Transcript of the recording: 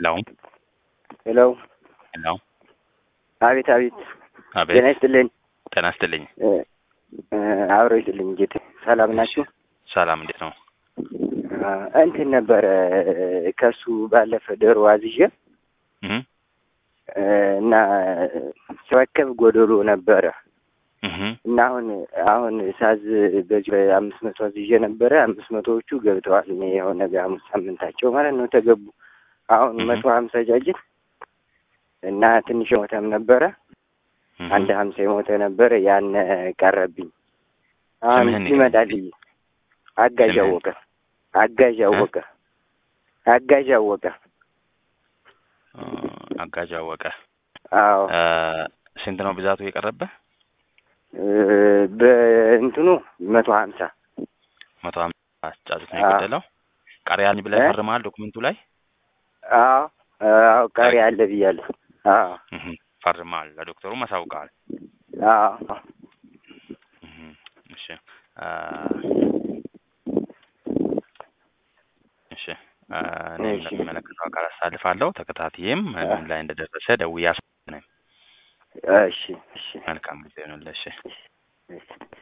ሄሎ ሄሎ ሄሎ አቤት አቤት አቤት ጤና ይስጥልኝ ጤና ይስጥልኝ። እ እ አብሮ ይስጥልኝ ጌቴ ሰላም ናችሁ ሰላም እንዴት ነው? አ፣ እንትን ነበረ ከሱ ባለፈ ዶሮ አዝዤ እህ እ፣ እና ስረከብ ጎደሎ ነበረ እህ እና አሁን አሁን ሳዝ በዚህ በአምስት መቶ አዝዤ ነበረ አምስት መቶዎቹ ገብተዋል እኔ የሆነ በሐሙስ ሳምንታቸው ማለት ነው ተገቡ አሁን እህ። መቶ ሀምሳ ጃጅት እና ትንሽ የሞተም ነበረ እህ። አንድ ሀምሳ የሞተ ነበረ ያን ቀረብኝ አሁን ስምህን ንገረኝ ይመጣልኝ አጋዥ ስምህን? አወቀ አጋዥ አወቀ አጋዥ አወቀ እ፣ አጋዥ አወቀ አዎ እ፣ ስንት ነው ብዛቱ የቀረበ? እ፣ በእንትኑ መቶ ሀምሳ መቶ ሀምሳ ጫጩት ነው አዎ። የገደለው። ቀሪያን ብለህ እ? ፈርመሃል ዶክመንቱ ላይ? አዎ አዎ ቀሪ አለ ብያለሁ አዎ እህ ፈርመሃል። ለዶክተሩ ማሳውቀሃል። አዎ እህ እሺ እ፣ እሺ እ፣ እኔም እሺ። ለሚመለከተው አካል አሳልፋለሁ። ተከታትዬም እ፣ ምን ላይ እንደደረሰ ደውዬ አስ እሺ እሺ መልካም ጊዜ ነው። እሺ እሺ